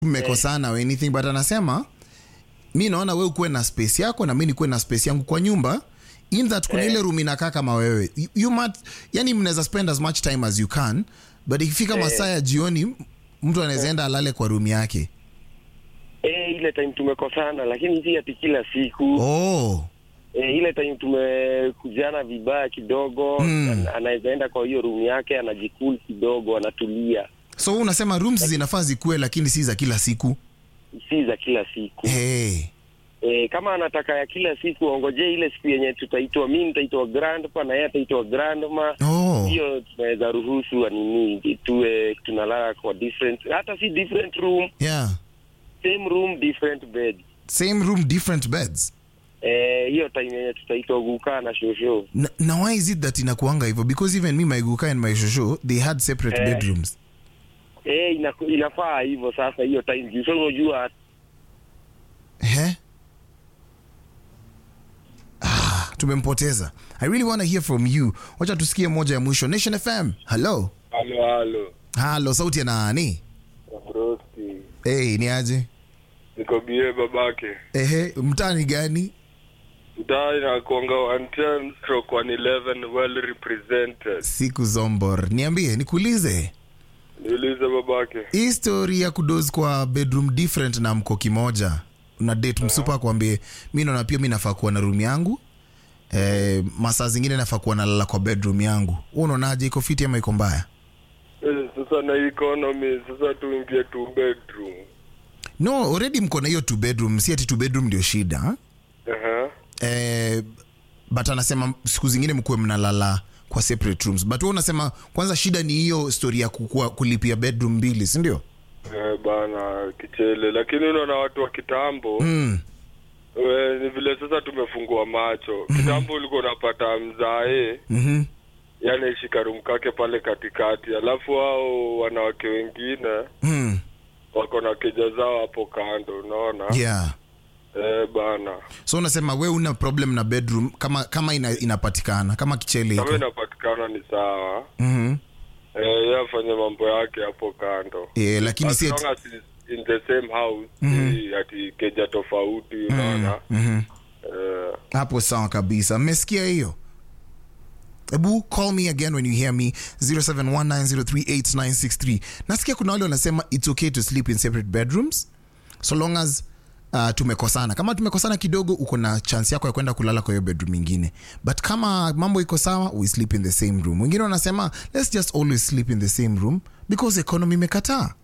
mmekosana or anything but anasema mi naona we ukuwe na space yako na mi nikuwe na space yangu kwa nyumba in that kuna ile room inakaa kama wewe you, you mat, yani mnaweza spend as much time as you can but ikifika masaa ya jioni mtu anaweza enda alale kwa room yake Eh, ile time tumekosana, lakini si ati kila siku. oh. Eh, ile time tumekujana vibaya kidogo, Mm. ana- anaweza enda kwa hiyo room yake, anajikul kidogo, anatulia. so wewe unasema rooms zinafaa zikuwe lakini si za kila siku Si za kila siku. hey. Eh, kama anataka ya kila siku ongojee ile siku yenye tutaitwa, mimi nitaitwa grandpa na yeye ataitwa grandma. oh. Hiyo tunaweza ruhusu nini, tuwe tunalala kwa different, hata si different room, yeah same room different bed. same room different beds Eh, hiyo time yenye tutaitwa kukaa na shosho. na, na why is it that inakuanga hivyo because even me my guka and my shosho they had separate Eh. bedrooms Eh, ina, inafaa hivyo sasa hiyo time juu sasa unajua He? Ah, tumempoteza i really want to hear from you wacha tusikie moja ya mwisho nation fm hello Halo, halo. halo sauti ya nani Broski. hey, ni aje Niko bie babake. ehe mtani gani Mtaa inakuanga 110 stroke 111 well represented. siku zombor niambie nikuulize Niulize babake. hii story ya kudos kwa bedroom different na mko kimoja una date msupa akwambie mi naona pia mi nafaa kuwa na room yangu eh, masaa zingine nafaa kuwa nalala kwa bedroom yangu Wewe unaonaje iko fiti ama iko mbaya Eh, Sasa na economy sasa tuingie two bedroom. no already mko na hiyo two bedroom si ati two bedroom ndio shida ha? Aha. eh, but anasema siku zingine mkuwe mnalala kwa separate rooms but wewe unasema kwanza shida ni hiyo story ya kukua, kulipia bedroom mbili si ndio Eh, bana kichele lakini unaona watu wa kitambo mm. we, ni vile sasa tumefungua macho kitambo ulikuwa unapata mzae mm-hmm. yani shikarum kake pale katikati alafu hao wanawake wengine mm. wako na keja zao hapo kando unaona yeah eh, bana so unasema we una problem na bedroom kama kama ina, inapatikana kama kichele kama iko inapatikana ni sawa mm-hmm. eh, ye afanye mambo yake hapo kando yeah, lakini As si long ati- as it's in the same house si ati keja tofauti unaona Mhm. eh, hapo sawa kabisa mmesikia hiyo ebu call me again when you hear me 0719038963 nasikia kuna wale wanasema it's okay to sleep in separate bedrooms so long as uh, tumekosana kama tumekosana kidogo uko na chance yako ya kwenda kulala kwa hiyo bedroom ingine but kama mambo iko sawa we sleep in the same room wengine wanasema let's just always sleep in the same room because economy imekataa